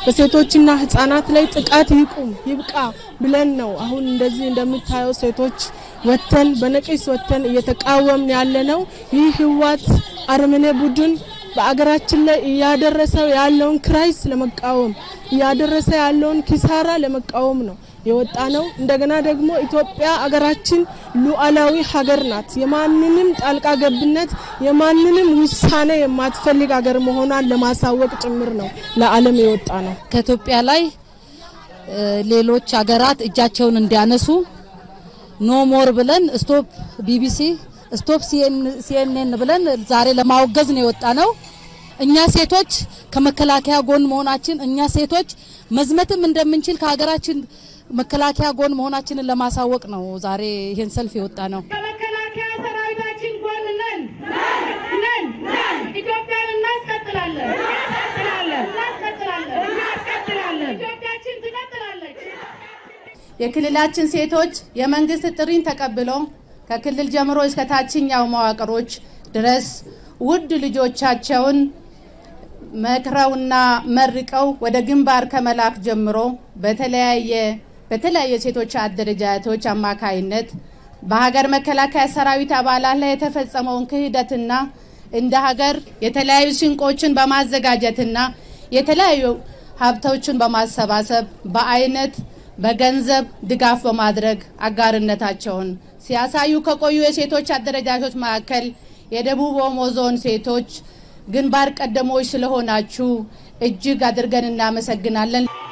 በሴቶችና ህጻናት ላይ ጥቃት ይቁም ይብቃ ብለን ነው አሁን እንደዚህ እንደምታየው ሴቶች ወተን በነቂስ ወተን እየተቃወምን ያለ ነው። ይህ ህወሓት አረመኔ ቡድን በአገራችን ላይ እያደረሰው ያለውን ክራይስ ለመቃወም እያደረሰ ያለውን ኪሳራ ለመቃወም ነው የወጣ ነው። እንደገና ደግሞ ኢትዮጵያ አገራችን ሉዓላዊ ሀገር ናት። የማንንም ጣልቃ ገብነት የማንንም ውሳኔ የማትፈልግ ሀገር መሆኗን ለማሳወቅ ጭምር ነው ለዓለም የወጣ ነው። ከኢትዮጵያ ላይ ሌሎች ሀገራት እጃቸውን እንዲያነሱ ኖ ሞር ብለን ስቶፕ ቢቢሲ ስቶፕ ሲኤንኤን ብለን ዛሬ ለማወገዝ ነው የወጣ ነው። እኛ ሴቶች ከመከላከያ ጎን መሆናችን እኛ ሴቶች መዝመትም እንደምንችል ከሀገራችን መከላከያ ጎን መሆናችንን ለማሳወቅ ነው ዛሬ ይህን ሰልፍ የወጣ ነው። ከመከላከያ ሰራዊታችን ጎን ነን ነን ኢትዮጵያን እናስቀጥላለን እናስቀጥላለን እናስቀጥላለን እናስቀጥላለን ኢትዮጵያችን ትቀጥላለች። የክልላችን ሴቶች የመንግስት ጥሪን ተቀብለው ከክልል ጀምሮ እስከ ታችኛው መዋቅሮች ድረስ ውድ ልጆቻቸውን መክረውና መርቀው ወደ ግንባር ከመላክ ጀምሮ በተለያየ በተለያየ ሴቶች አደረጃጀቶች አማካይነት በሀገር መከላከያ ሰራዊት አባላት ላይ የተፈጸመውን ክህደትና እንደ ሀገር የተለያዩ ስንቆችን በማዘጋጀትና የተለያዩ ሀብቶችን በማሰባሰብ በአይነት በገንዘብ ድጋፍ በማድረግ አጋርነታቸውን ሲያሳዩ ከቆዩ የሴቶች አደረጃጆች መካከል የደቡብ ኦሞ ዞን ሴቶች ግንባር ቀደሞች ስለሆናችሁ እጅግ አድርገን እናመሰግናለን።